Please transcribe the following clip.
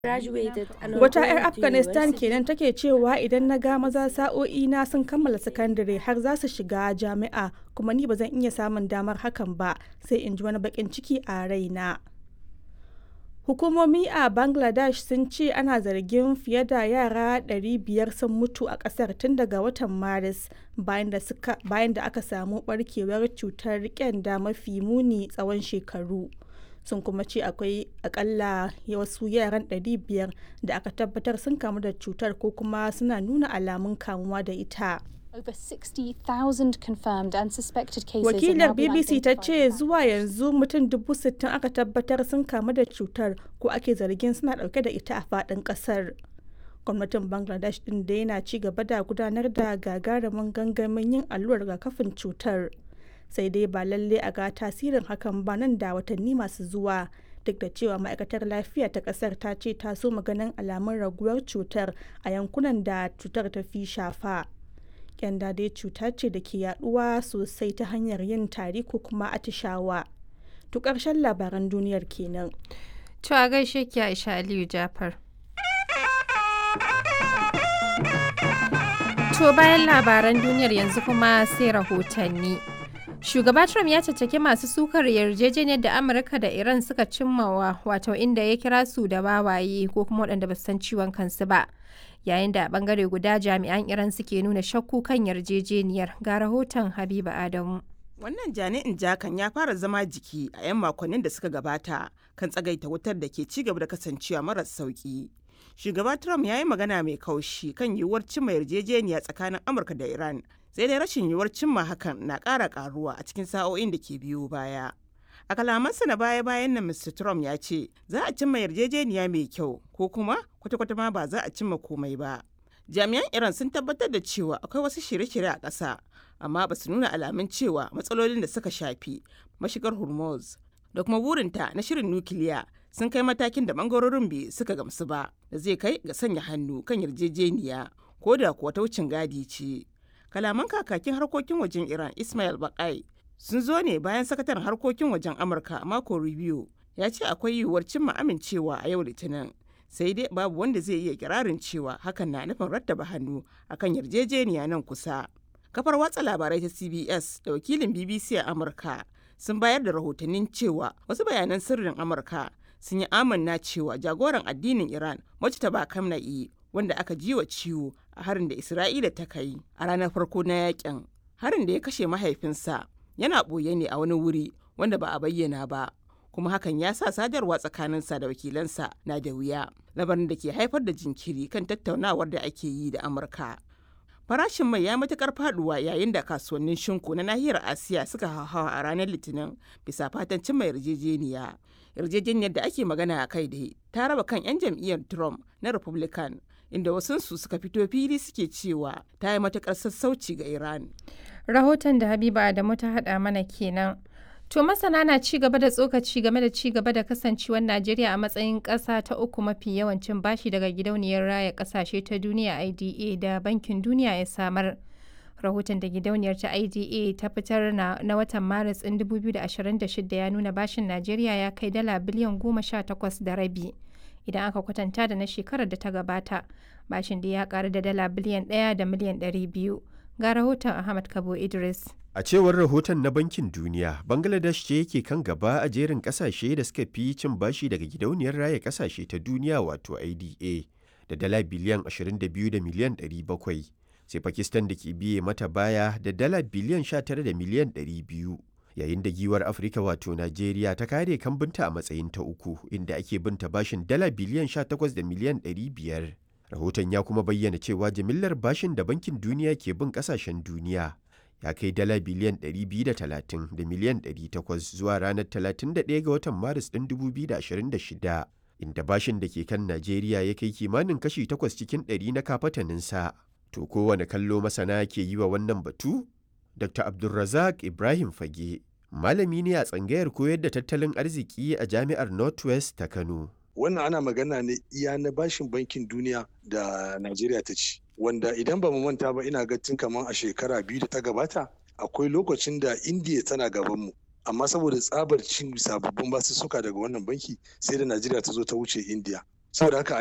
Wata 'yar Afghanistan kenan take cewa idan na ga maza sa'o'i na sun kammala sakandare har za su shiga jami'a kuma ni ba zan iya samun damar hakan ba sai in ji wani bakin ciki a raina. Hukumomi a Bangladesh sun ce ana zargin fiye da yara 500 sun mutu a kasar tun daga watan Maris bayan da aka samu barkewar cutar kyanda mafi muni tsawon shekaru. sun kuma ce akwai akalla wasu yaran 500 da aka tabbatar sun kamu da cutar ko kuma suna nuna alamun kamuwa da ita. Over 60,000 confirmed and suspected cases Wakilar BBC ta ce zuwa yanzu mutum dubu sittin aka tabbatar sun kamu da cutar ko ake zargin suna dauke da ita a faɗin ƙasar. Gwamnatin Bangladesh ɗin da yana ci gaba da gudanar da gagarumin gangamin yin allurar rigakafin cutar. sai dai ba lalle a ga tasirin hakan ba nan da watanni masu zuwa duk da cewa ma'aikatar lafiya ta kasar ta ce ta so maganin alamun raguwar cutar a yankunan da cutar ta fi shafa kyanda dai cuta ce da ke yaduwa sosai ta hanyar yin tari ko kuma atishawa to karshen labaran duniyar kenan to a gaishe ki Aisha Aliyu Jafar to bayan labaran duniyar yanzu kuma sai rahotanni Shugaba Trump ya caccaki masu sukar yarjejeniyar da Amurka da Iran suka cimmawa wato inda ya kira su da bawaye ko kuma waɗanda ba san ciwon kansu ba. Yayin da a bangare guda jami'an Iran suke nuna shakku kan yarjejeniyar ga rahoton Habiba Adamu. Wannan jani'in jakan ya fara zama jiki a 'yan makonnin da suka gabata kan tsagaita wutar da ke ci gaba da kasancewa maras sauki. Shugaba Trump ya yi magana mai kaushi kan yiwuwar cimma yarjejeniya tsakanin Amurka da Iran sai dai rashin yiwuwar cimma hakan na ƙara ƙaruwa a cikin sa'o'in da ke biyo baya. A kalamansa na baya-bayan nan Mr. Trump ya ce za a cimma yarjejeniya mai kyau ko kuma kwata-kwata ma ba za a cimma komai ba. Jami'an Iran sun tabbatar da cewa akwai wasu shirye-shirye a ƙasa amma ba su nuna alamun cewa matsalolin da suka shafi mashigar Hormuz da kuma burinta na shirin nukiliya sun kai matakin da bangarorin biyu suka gamsu ba da zai kai ga sanya hannu kan yarjejeniya ko da kuwa ta wucin gadi ce. kalaman kakakin harkokin wajen iran ismail bakai sun zo ne bayan sakataren harkokin wajen amurka mako rubio ya ce akwai yiwuwar cimma amincewa a yau litinin sai dai babu wanda zai iya kirarin cewa hakan na nufin rattaba hannu akan yarjejeniya nan kusa kafar watsa labarai ta cbs da wakilin bbc a amurka sun bayar da rahotannin cewa wasu bayanan sirrin amurka sun yi amanna cewa jagoran addinin iran mujtaba kamna'i wanda aka ji wa ciwo a harin da Isra'ila ta kai a ranar farko na yakin. Harin da ya kashe mahaifinsa yana ɓoye ne a wani wuri wanda ba a bayyana ba, kuma hakan ya sa sadarwa tsakaninsa da wakilansa na da wuya, labarin da ke haifar da jinkiri kan tattaunawar da ake yi da Amurka. Farashin mai ya matukar faduwa yayin da kasuwannin shinku na nahiyar Asiya suka hauhawa a ranar Litinin bisa fatan cimma yarjejeniya. Yarjejeniyar da ake magana a kai dai ta raba kan 'yan jam'iyyar Trump na Republican inda wasunsu suka fito fili suke cewa ta yi matukar sassauci ga Iran. Rahoton da Habiba Adamu ta haɗa mana kenan. To masana na ci gaba da tsokaci game da ci gaba da kasancewar Najeriya a matsayin ƙasa ta uku mafi yawancin bashi daga gidauniyar raya ƙasashe ta duniya IDA da Bankin Duniya ya samar. Rahoton da gidauniyar ta IDA ta fitar na, na watan Maris ɗin 2026 ya nuna bashin Najeriya ya kai dala biliyan goma sha takwas da rabi. idan aka kwatanta da na shekarar da ta gabata bashin da ya karu da dala biliyan ɗaya da miliyan ɗari biyu ga rahoton ahmad kabo idris a cewar rahoton na bankin duniya bangladesh ce yake kan gaba a jerin kasashe da suka fi cin bashi daga gidauniyar raya kasashe ta duniya wato ida da dala biliyan 22 da miliyan 700 sai pakistan da ke biye mata baya da dala biliyan 19 da miliyan 200 yayin da giwar afirka wato najeriya ta kare kambinta a matsayin ta uku inda ake binta bashin dala biliyan 18 da miliyan 500 rahoton ya kuma bayyana cewa jimillar bashin da bankin duniya ke bin kasashen duniya ya kai dala biliyan 230 da miliyan 800 zuwa ranar 31 ga watan maris ɗin 2026 inda bashin da ke kan najeriya ya kai kimanin kashi 8 cikin 100 na kafataninsa to kowane kallo masana ke yi wa wannan batu Dr. Abdulrazak Ibrahim Fage, malami ne a tsangayar koyar da tattalin arziki a Jami'ar Northwest ta Kano. Wannan ana magana ne iya na bashin bankin duniya da Najeriya ta ci. Wanda idan ba mu manta ba ina ga tun kamar a shekara biyu da ta gabata akwai lokacin da Indiya tana gabanmu. Amma saboda tsabar cin sababbin basussuka daga wannan banki sai da Najeriya ta zo ta wuce Indiya. saboda haka